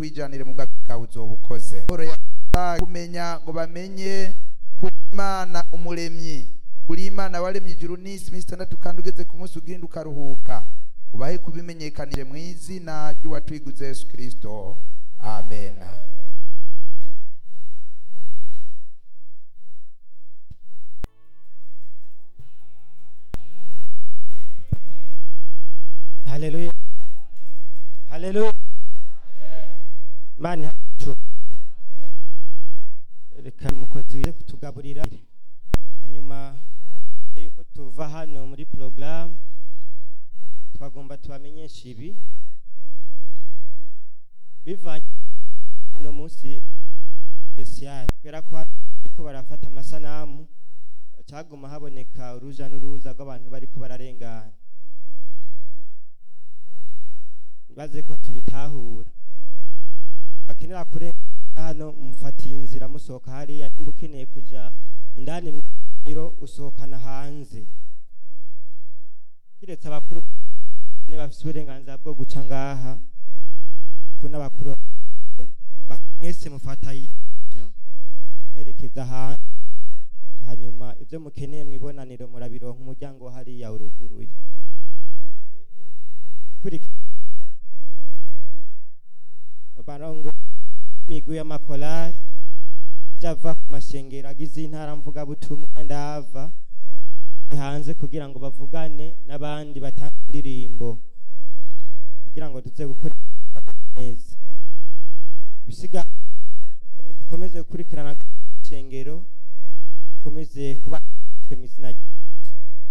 twijanire mu bwawe bwawe uzoba ukoze Pawulo yavuga kumenya ngo bamenye kuri imana umuremyi kuri imana waremye ijuru n'isi iminsi itandatu kandi ugeze ku munsi ugenda ukaruhuka ubahe kubimenyekanire mu izina ry'uwatwiguze yesu kirisito amen haleluya haleluya mani hacu reka umukozi wize kutugaburira hanyuma yuko tuva hano muri porogaramu twagomba tubamenyesha ibi bivanye uno munsi spesiyali kubera ko ariko barafata amasanamu cyaguma haboneka uruja n'uruza rw'abantu bariko bararengana baze ko tubitahura bakenera kurenga hano mufatiye inzira musohoka hariya nimba ukeneye kuja indani mwiro usohokana hanze kiretse abakuru ne bafise uburenganzira bwo guca ngaha ku n'abakuru ba- mwese mufata iyo mwerekeza hanze hanyuma ibyo mukeneye mwibonaniro murabironka umuryango hariya uruguruye ikurikira barongo imigwi y'amakorali java ku mashengero agize intara mvugabutumwa ndava hanze kugira ngo bavugane n'abandi batanga indirimbo kugira ngo tuze gukora neza ibisiga dukomeze gukurikirana shengero dukomeze kuba mu izina rya